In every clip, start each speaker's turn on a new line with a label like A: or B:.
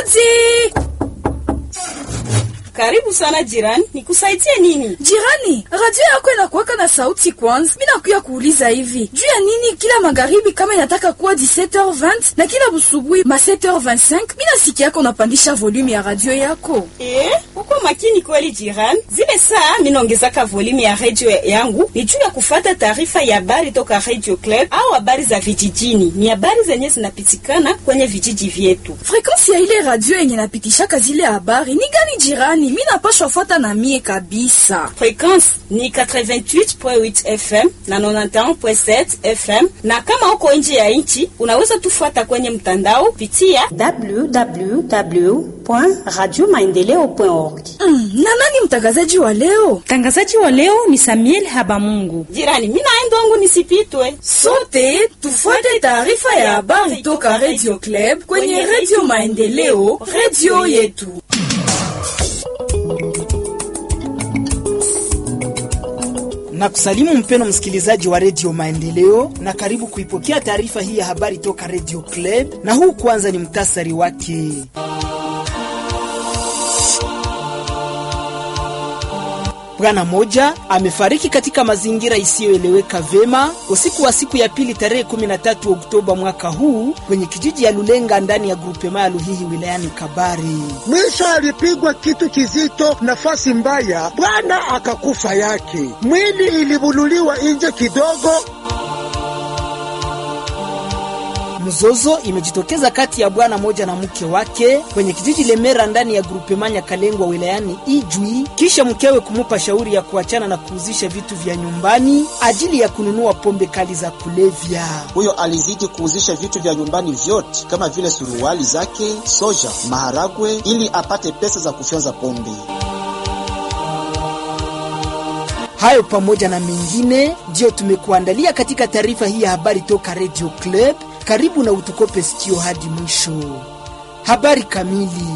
A: Hodi!
B: Karibu sana jirani, nikusaidie nini?
A: Jirani, radio yako inakuwaka na sauti kwanza. Mimi nakuya kuuliza hivi. Juu ya nini kila magharibi kama inataka kuwa 17h20 na kila busubuhi ma 7h25, mimi nasikia yako unapandisha volume ya radio yako.
B: Eh, uko makini kweli jirani. Zile saa mimi naongezaka volume ya radio yangu ni juu ya kufata taarifa ya habari toka Radio Club au habari za vijijini. Ni habari zenye zinapitikana kwenye vijiji vyetu.
A: Frequency ya ile radio yenye napitishaka zile habari ni gani jirani? Mimi napashwa fuata na mie kabisa.
B: Frequency ni 88.8 FM na 91.7 FM, na kama uko nje ya nchi unaweza tufuata kwenye mtandao pitia
C: www.radiomaendeleo.org.
A: Mm, na nani mtangazaji wa leo?
D: Mtangazaji wa leo ni Samuel Habamungu.
B: jirani. Mimi naenda wangu nisipitwe.
A: Sote tufuate taarifa ya habari toka Radio Club kwenye Radio Maendeleo, radio yetu.
E: na kusalimu mpeno msikilizaji wa redio Maendeleo na karibu kuipokea taarifa hii ya habari toka redio Club, na huu kwanza ni mtasari wake. Bwana moja amefariki katika mazingira isiyoeleweka vema usiku wa siku ya pili tarehe 13 Oktoba mwaka huu kwenye kijiji ya Lulenga ndani ya grupema ya Luhihi wilayani Kabari.
F: Mwisho alipigwa kitu kizito, nafasi mbaya, bwana akakufa yake. Mwili ilibululiwa nje kidogo.
E: Mzozo imejitokeza kati ya bwana moja na mke wake kwenye kijiji Lemera ndani ya grupema Nyakalengwa wilayani Ijwi, kisha mkewe kumupa shauri ya kuachana na kuuzisha vitu vya nyumbani ajili ya kununua pombe kali za kulevya.
G: Huyo alizidi kuuzisha vitu vya nyumbani vyote kama vile suruali zake, soja, maharagwe ili apate pesa za kufyonza pombe.
E: Hayo pamoja na mengine ndiyo tumekuandalia katika taarifa hii ya habari toka Radio Club. Karibu na utukope sikio hadi mwisho. Habari kamili.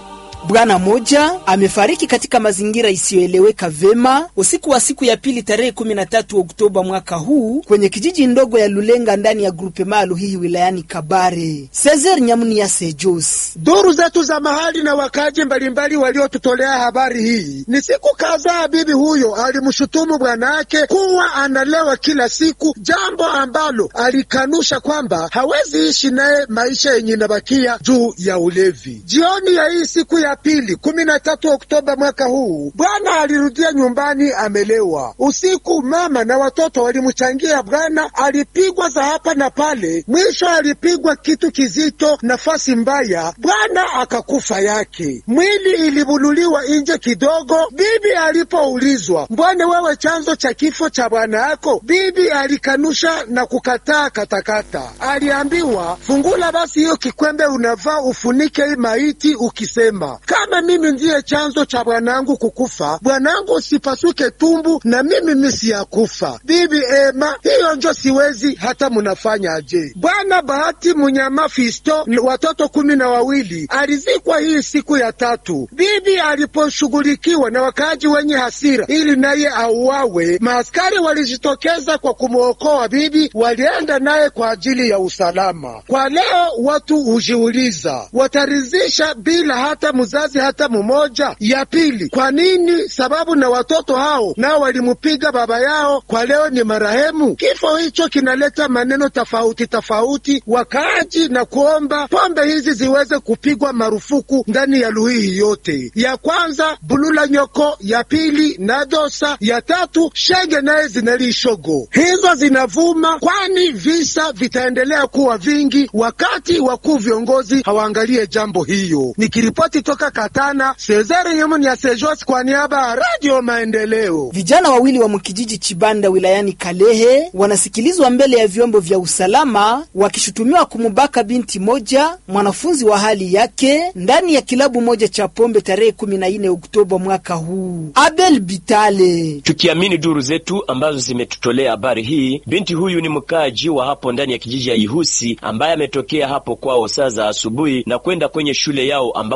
E: Bwana moja amefariki katika mazingira isiyoeleweka vema usiku wa siku ya pili tarehe 13 Oktoba mwaka huu kwenye kijiji ndogo ya Lulenga ndani ya grupema Luhihi wilayani Kabare. Cesar Nyamuni ya Sejos.
F: Duru zetu za mahali na wakaji mbalimbali waliotutolea habari hii, ni siku kadhaa bibi huyo alimshutumu bwanake kuwa analewa kila siku, jambo ambalo alikanusha kwamba hawezi ishi naye maisha yenye inabakia juu ya ulevi. Jioni ya hii siku ya pili kumi na tatu Oktoba mwaka huu, bwana alirudia nyumbani amelewa. Usiku mama na watoto walimchangia bwana, alipigwa za hapa na pale, mwisho alipigwa kitu kizito, nafasi mbaya, bwana akakufa yake. Mwili ilibululiwa nje kidogo. Bibi alipoulizwa, mbwana wewe chanzo cha kifo cha bwana yako, bibi alikanusha na kukataa katakata. Aliambiwa, fungula basi hiyo kikwembe unavaa ufunike hii maiti ukisema kama mimi ndiye chanzo cha bwanangu kukufa, bwanangu usipasuke tumbu na mimi misi ya kufa. Bibi ema, hiyo njo siwezi hata munafanya aje? Bwana Bahati Munyama Fisto, watoto kumi na wawili, alizikwa hii siku ya tatu. Bibi aliposhughulikiwa na wakaaji wenye hasira ili naye auawe, maaskari walijitokeza kwa kumwokoa bibi, walienda naye kwa ajili ya usalama. Kwa leo watu hujiuliza, watarizisha bila hata mzazi hata mmoja. Ya pili, kwa nini? Sababu na watoto hao nao walimupiga baba yao, kwa leo ni marehemu. Kifo hicho kinaleta maneno tofauti tofauti wakaaji, na kuomba pombe hizi ziweze kupigwa marufuku ndani ya Luhihi yote. Ya kwanza bulula nyoko, ya pili nadosa, ya tatu shege naye zinalishogo. Hizo zinavuma, kwani visa vitaendelea kuwa vingi wakati wakuu viongozi hawaangalie jambo hiyo. Nikiripoti toka Katana, Cesare Nyemuni ya Sejos kwa niaba ya Radio Maendeleo.
E: Vijana wawili wa mkijiji Chibanda wilayani Kalehe wanasikilizwa mbele ya vyombo vya usalama wakishutumiwa kumubaka binti moja mwanafunzi wa hali yake ndani ya kilabu moja cha pombe tarehe 14 Oktoba mwaka huu. Abel Bitale.
H: Tukiamini duru zetu ambazo zimetutolea habari hii, binti huyu ni mkaaji wa hapo ndani ya kijiji ya Ihusi ambaye ametokea hapo kwao saa za asubuhi na kwenda kwenye shule yao ambako anasomea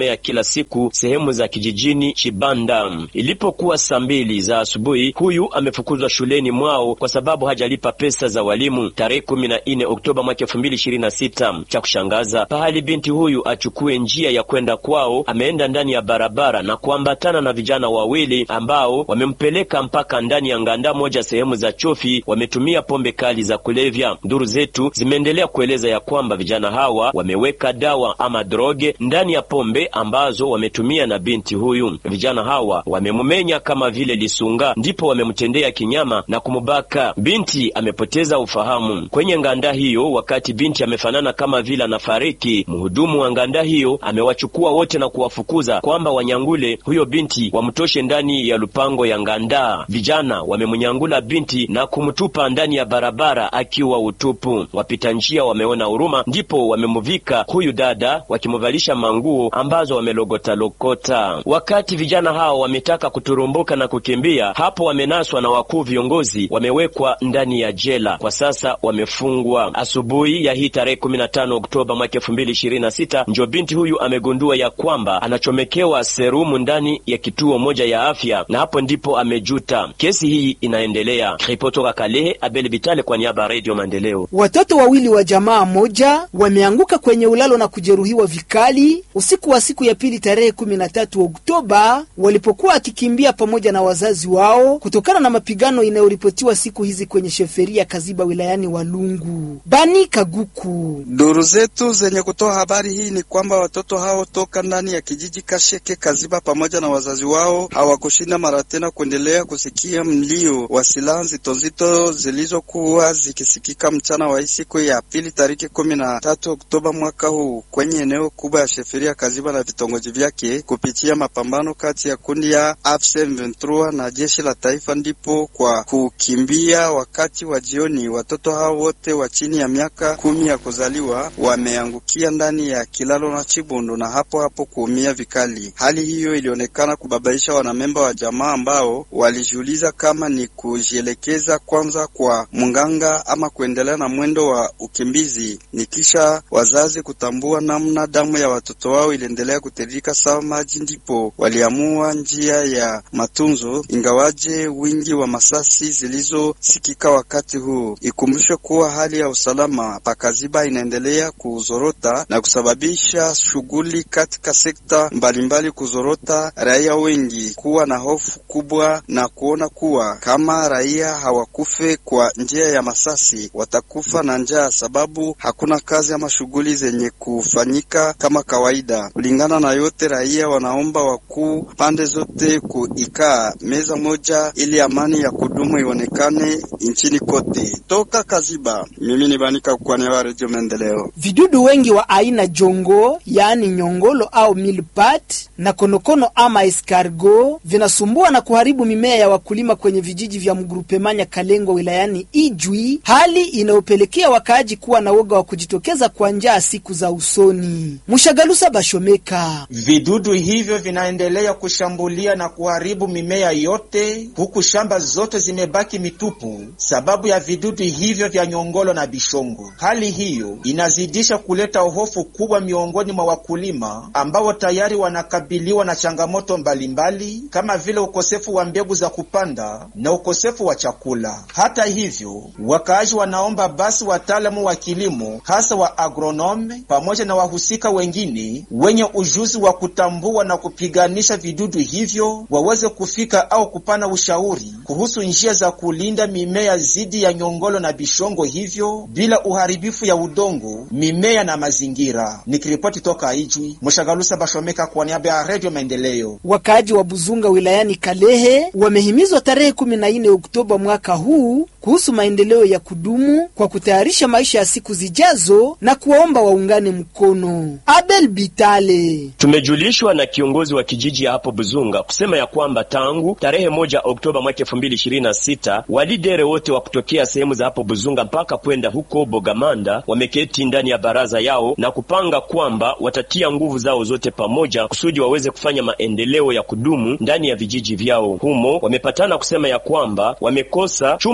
H: anasomea kila siku sehemu za kijijini Chibanda. Ilipokuwa saa mbili za asubuhi, huyu amefukuzwa shuleni mwao kwa sababu hajalipa pesa za walimu tarehe kumi na nne Oktoba mwaka elfu mbili ishirini na sita. Cha kushangaza, pahali binti huyu achukue njia ya kwenda kwao, ameenda ndani ya barabara na kuambatana na vijana wawili ambao wamempeleka mpaka ndani ya nganda moja sehemu za Chofi. Wametumia pombe kali za kulevya. Nduru zetu zimeendelea kueleza ya kwamba vijana hawa wameweka dawa ama droge ndani ya pombe ambazo wametumia na binti huyu. Vijana hawa wamemumenya kama vile lisunga, ndipo wamemtendea kinyama na kumubaka. Binti amepoteza ufahamu kwenye nganda hiyo. Wakati binti amefanana kama vile anafariki, mhudumu wa nganda hiyo amewachukua wote na kuwafukuza kwamba wanyangule huyo binti wamtoshe ndani ya lupango ya nganda. Vijana wamemnyangula binti na kumtupa ndani ya barabara akiwa utupu. Wapita njia wameona huruma, ndipo wamemuvika huyu dada wakimuvalisha manguo ambazo wamelogotalokota. Wakati vijana hao wametaka kuturumbuka na kukimbia, hapo wamenaswa na wakuu viongozi, wamewekwa ndani ya jela. Kwa sasa wamefungwa. Asubuhi ya hii tarehe 15 Oktoba mwaka 2026 ndio binti huyu amegundua ya kwamba anachomekewa serumu ndani ya kituo moja ya afya, na hapo ndipo amejuta. Kesi hii inaendelea. Ripotoka Kalehe, Abel Bitale kwa niaba ya Radio Maendeleo.
E: Watoto wawili wa jamaa moja wameanguka kwenye ulalo na kujeruhiwa vikali usiku wa siku ya pili tarehe 13 Oktoba walipokuwa akikimbia pamoja na wazazi wao kutokana na mapigano inayoripotiwa siku hizi kwenye sheferia Kaziba wilayani Walungu. Bani Kaguku.
C: Duru zetu zenye kutoa habari hii ni kwamba watoto hao toka ndani ya kijiji Kasheke Kaziba pamoja na wazazi wao hawakushinda mara tena kuendelea kusikia mlio wa silaha nzito nzito zilizokuwa zikisikika mchana wa siku ya pili tariki kumi na tatu Oktoba mwaka huu kwenye eneo kubwa ya sheferia Kaziba na vitongoji vyake kupitia mapambano kati ya kundi ya AFC M23 na jeshi la taifa, ndipo kwa kukimbia wakati wa jioni watoto hao wote wa chini ya miaka kumi ya kuzaliwa wameangukia ndani ya kilalo na Chibondo na hapo hapo kuumia vikali. Hali hiyo ilionekana kubabaisha wanamemba wa jamaa ambao walijiuliza kama ni kujielekeza kwanza kwa mganga ama kuendelea na mwendo wa ukimbizi, ni kisha wazazi kutambua namna damu ya watoto wao iliendelea kutiririka sawa maji, ndipo waliamua njia ya matunzo, ingawaje wingi wa masasi zilizosikika wakati huu. Ikumbushwe kuwa hali ya usalama pakaziba inaendelea kuzorota na kusababisha shughuli katika sekta mbalimbali kuzorota, raia wengi kuwa na hofu kubwa na kuona kuwa kama raia hawakufe kwa njia ya masasi watakufa na njaa, sababu hakuna kazi ama shughuli zenye kufanyika kama kawaida. Kulingana na yote, raia wanaomba wakuu pande zote kuikaa meza moja ili amani ya kudumu ionekane nchini kote. Toka Kaziba, mimi ni Banika Kwane wa Redio Maendeleo.
E: Vidudu wengi wa aina jongo, yaani nyongolo au milpat na konokono ama escargot vinasumbua na kuharibu mimea ya wakulima kwenye vijiji vya mgrupemanya Kalengwa wilayani Ijwi, hali inayopelekea wakaaji kuwa na woga wa kujitokeza kwa njaa siku za usoni. Mushagalusa Bashomeka.
I: Vidudu hivyo vinaendelea kushambulia na kuharibu mimea yote, huku shamba zote zimebaki mitupu sababu ya vidudu hivyo vya nyongolo na bishongo. Hali hiyo inazidisha kuleta hofu kubwa miongoni mwa wakulima ambao tayari wanakabiliwa na changamoto mbalimbali kama vile ukosefu wa mbegu za kupanda na ukosefu wa chakula. Hata hivyo, wakaaji wanaomba basi wataalamu wa kilimo hasa wa agronome pamoja na wahusika wengine wenye ujuzi wa kutambua na kupiganisha vidudu hivyo waweze kufika au kupana ushauri kuhusu njia za kulinda mimea dhidi ya nyongolo na bishongo hivyo bila uharibifu ya udongo, mimea na mazingira. Nikiripoti toka Ijwi, Mshagalusa Bashomeka kwa niaba ya Radio Maendeleo.
E: Wakaaji wa Buzunga wilayani Kalehe wamehimizwa tarehe 14 Oktoba mwaka huu kuhusu maendeleo ya kudumu kwa kutayarisha maisha ya siku zijazo na kuwaomba waungane mkono. Abel Bitale.
H: Tumejulishwa na kiongozi wa kijiji ya hapo Buzunga kusema ya kwamba tangu tarehe moja Oktoba mwaka elfu mbili ishirini na sita walidere wote wa kutokea sehemu za hapo Buzunga mpaka kwenda huko Bogamanda wameketi ndani ya baraza yao na kupanga kwamba watatia nguvu zao zote pamoja kusudi waweze kufanya maendeleo ya kudumu ndani ya vijiji vyao. Humo wamepatana kusema ya kwamba wamekosa chumba kubwa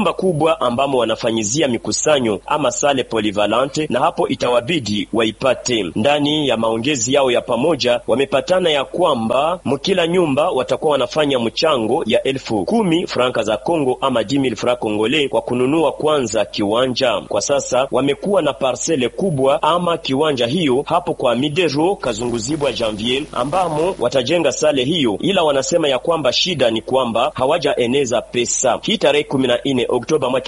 H: kubwa ambamo wanafanyizia mikusanyo ama sale polivalente, na hapo itawabidi waipate. Ndani ya maongezi yao ya pamoja wamepatana ya kwamba mkila nyumba watakuwa wanafanya mchango ya elfu kumi franka za Kongo ama 10000 francs congolais kwa kununua kwanza kiwanja. Kwa sasa wamekuwa na parsele kubwa ama kiwanja hiyo hapo kwa Midero Kazunguzibwa Janvier, ambamo watajenga sale hiyo, ila wanasema ya kwamba shida ni kwamba hawajaeneza pesa. Hii tarehe 14 Oktoba mwaka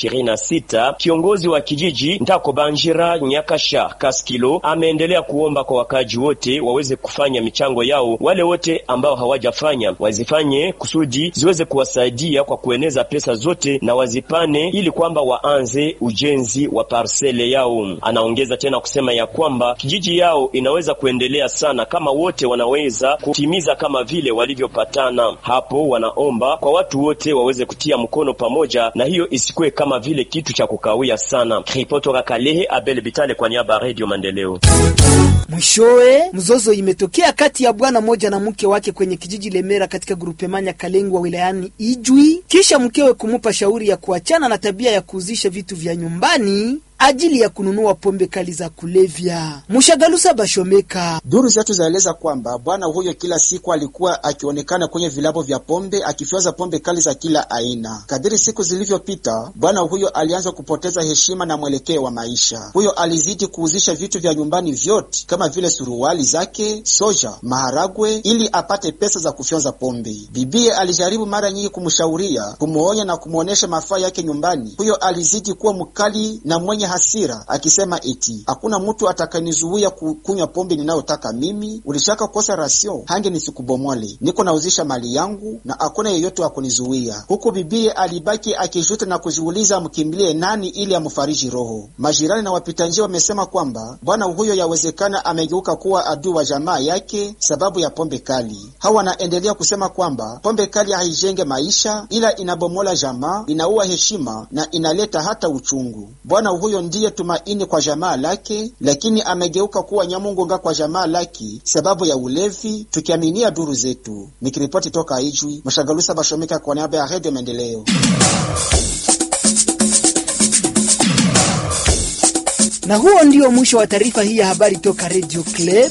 H: 2026 kiongozi wa kijiji Ndako Banjira Nyakasha Kaskilo ameendelea kuomba kwa wakaji wote waweze kufanya michango yao. Wale wote ambao hawajafanya wazifanye kusudi ziweze kuwasaidia kwa kueneza pesa zote na wazipane, ili kwamba waanze ujenzi wa parsele yao. Anaongeza tena kusema ya kwamba kijiji yao inaweza kuendelea sana kama wote wanaweza kutimiza kama vile walivyopatana. Hapo wanaomba kwa watu wote waweze kutia mkono pamoja, na hiyo isikuwe kama vile kitu cha kukawia sana. Ripoto Kalehe Abel Bitale kwa niaba ya Radio Maendeleo.
E: Mwishowe, mzozo imetokea kati ya bwana moja na mke wake kwenye kijiji Lemera katika grupemanya Kalengwa wilayani Ijwi, kisha mkewe kumupa shauri ya kuachana na tabia ya kuuzisha vitu vya nyumbani ajili ya kununua pombe kali za kulevya. Mushagalusa Bashomeka.
G: Duru zetu zaeleza kwamba bwana huyo kila siku alikuwa akionekana kwenye vilabu vya pombe akifyaza pombe kali za kila aina. Kadiri siku zilivyopita, bwana huyo alianza kupoteza heshima na mwelekeo wa maisha. Huyo alizidi kuuzisha vitu vya nyumbani vyote kama vile suruali zake, soja, maharagwe ili apate pesa za kufyonza pombe. Bibie alijaribu mara nyingi kumshauria, kumwonya na kumwonyesha mafaa yake nyumbani. Huyo alizidi kuwa mkali na mwenye hasira akisema eti hakuna mtu atakanizuia kukunywa pombe ninayotaka mimi. Ulishaka kosa rasio hange nisikubomole, niko nauzisha mali yangu na hakuna yeyote wa kunizuia. Huku bibie alibaki akijuta na kujiuliza amkimbilie nani ili amfariji roho. Majirani na wapita njia wamesema kwamba bwana huyo yawezekana amegeuka kuwa adui wa jamaa yake sababu ya pombe kali. Hawa wanaendelea kusema kwamba pombe kali haijenge maisha, ila inabomola jamaa, inaua heshima na inaleta hata uchungu. Bwana huyo ndiye tumaini kwa jamaa lake, lakini amegeuka kuwa nyamungunga kwa jamaa lake sababu ya ulevi, tukiaminia duru zetu. Nikiripoti toka Ijwi, Mashagalusa Bashomeka kwa niaba ya Redio Maendeleo.
E: Na huo ndio mwisho wa taarifa hii ya habari toka Radio Club.